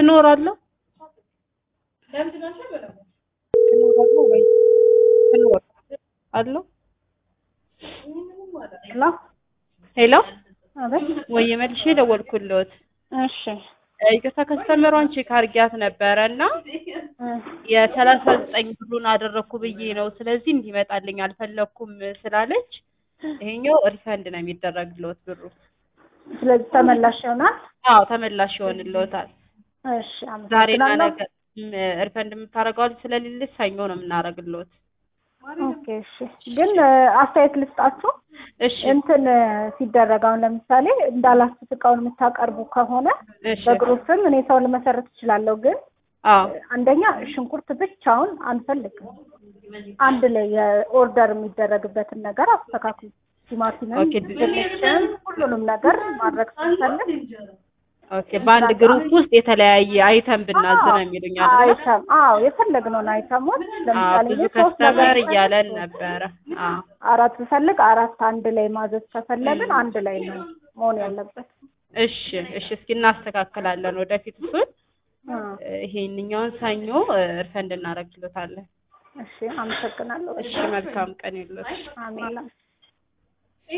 እኖራለሁ እኖራለሁ ወይ እኖር አለሁ ሄሎ ሄሎ አቤት። ወይ መልሼ ደወልኩልዎት እሺ ይቅርታ ከስተመሯን ቼክ አድርጊያት ነበረ እና እ የሰላሳ ዘጠኝ ብሩን አደረግኩ ብዬ ነው ስለዚህ እንዲመጣልኝ አልፈለግኩም ስላለች ይሄኛው ሪፈንድ ነው የሚደረግልዎት ብሩ ስለዚህ ተመላሽ ይሆናል። አዎ ተመላሽ ይሆንልዎታል እሺ ዛሬና አመሰግናለሁ። ነገ ም- ሪፈንድ የምታደርገው ልጅ ስለሌለች ሰኞ ነው የምናደርግልዎት ኦኬ እሺ። ግን እ፣ አስተያየት ልስጣችሁ። እሺ እንትን እ፣ ሲደረግ አሁን ለምሳሌ እንዳላችሁት እቃውን የምታቀርቡ ከሆነ እሺ በግሩፕም እኔ ሰው ልመሰረት እችላለሁ። ግን አዎ አንደኛ ሽንኩርት ብቻውን አንፈልግም። አንድ ላይ የኦርደር የሚደረግበትን ነገር አስተካክሉ። ቲማቲምም፣ ኦኬ። ድንችም ሁሉንም ነገር ማድረግ ስንፈልግ ኦኬ በአንድ ግሩፕ ውስጥ የተለያየ አይተም ብናዝ ነው የሚሉኝ አይደል? አይተም አዎ የፈለግነውን አይተሞች አዎ ለምሳሌ ብዙ እኔ ሶስት ነገር ከስተመር ብፈልግ እያለን ነበረ። አዎ አራት ብፈልግ አራት አንድ ላይ ማዘዝ ከፈለግን አንድ ላይ ነው መሆን ያለበት። እሺ እሺ እስኪ እናስተካክላለን ወደፊት እሱን እ፣ ይሄንኛውን ሰኞ እርፈንድ እናደርግሎታለን። እሺ አመሰግናለሁ። እሺ መልካም ቀን ይሉት። አሜን።